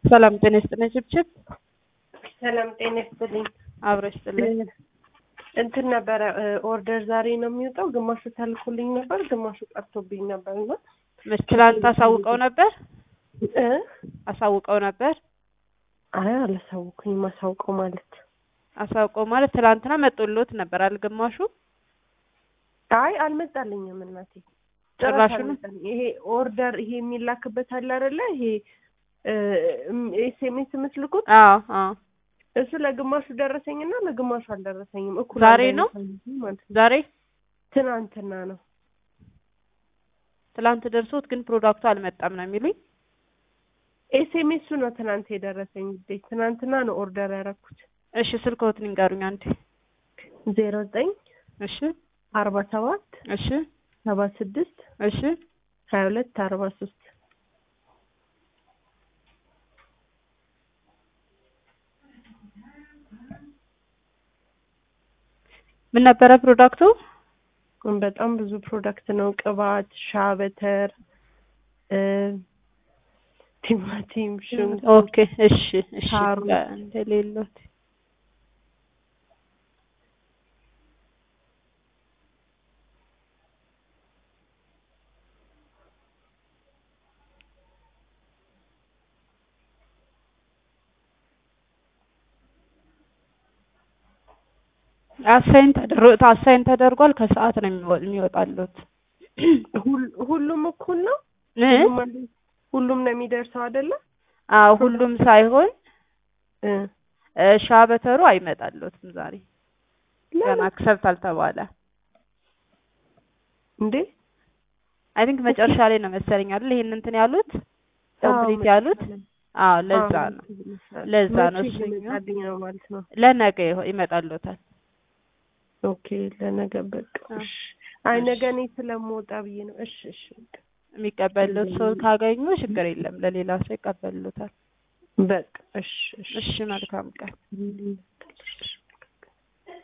ሰላም ጤና ይስጥልኝ። ችብችብ ሰላም ጤና ይስጥልኝ። አብሮ ይስጥልኝ። እንትን ነበረ ኦርደር ዛሬ ነው የሚወጣው። ግማሹ ተልኮልኝ ነበር፣ ግማሹ ቀርቶብኝ ነበር እና መች ትላንት አሳውቀው ነበር እ አሳውቀው ነበር አይ አላሳውኩኝም። አሳውቀው ማለት አሳውቀው ማለት ትላንትና መጦሎት ነበር አልግማሹ አይ አልመጣልኝም እናቴ ጭራሽ ነው? አልመጣልኝ። ይሄ ኦርደር ይሄ የሚላክበት አለ አይደለ? ይሄ ኤስኤምኤስ የምትልኩት አዎ አዎ እሱ ለግማሹ ደረሰኝና ለግማሹ አልደረሰኝም። እኩል ዛሬ አንድ ነው? አይነት ማለት ነው። ዛሬ ትናንትና ነው። ትላንት ደርሶት ግን ፕሮዳክቱ አልመጣም ነው የሚሉኝ። ኤስኤምኤሱ ነው ትናንት የደረሰኝ። ውዴ ትናንትና ነው ኦርደር ያደረኩት። እሺ ስልክዎትን ይንገሩኝ አንዴ። ዜሮ ዘጠኝ እሺ አርባ ሰባት እሺ ሰባ ስድስት እሺ ሀያ ሁለት አርባ ሶስት ምን ነበረ ፕሮዳክቱ? በጣም ብዙ ፕሮዳክት ነው። ቅባት፣ ሻበተር፣ እ ቲማቲም፣ ሽንኩርት ኦኬ እሺ እሺ ሳሩ። እንደሌሎት አሳይን ተደርጎ አሳይን ተደርጓል። ከሰዓት ነው የሚወ- የሚወጣሉት ሁል- ሁሉም እኩል ነው። እ? ሁሉም አንድ- ሁሉም ነው የሚደርሰው አይደለ? አዎ ሁሉም ሳይሆን እ እ፣ ሻበተሩ አይመጣሉትም ዛሬ ገና ለምን አክሰብት አልተባለ። እንዴ? አይ ቲንክ መጨረሻ ላይ ነው መሰለኝ አይደል ይሄን እንትን ያሉት አዎ፣ ኮምፕሊት ያሉት። አዎ ለዛ አዎ፣ ነው ይመስላል። ለዛ ነው መቼ እሱኛው። ሊመጣልኝ ነው ማለት ነው። ለነገ ይሆ- ይመጣሉታል። ኦኬ ለነገ በቃ አዎ። እሺ። አይ እሺ። ነገ እኔ ስለምወጣ ብዬ ነው። እሺ እሺ በቃ የሚቀበሉት ሰው ካገኙ ችግር የለም፣ ለሌላ ሰው ይቀበሉታል። በቃ እሺ እሺ እሺ መልካም ቀን። እሺ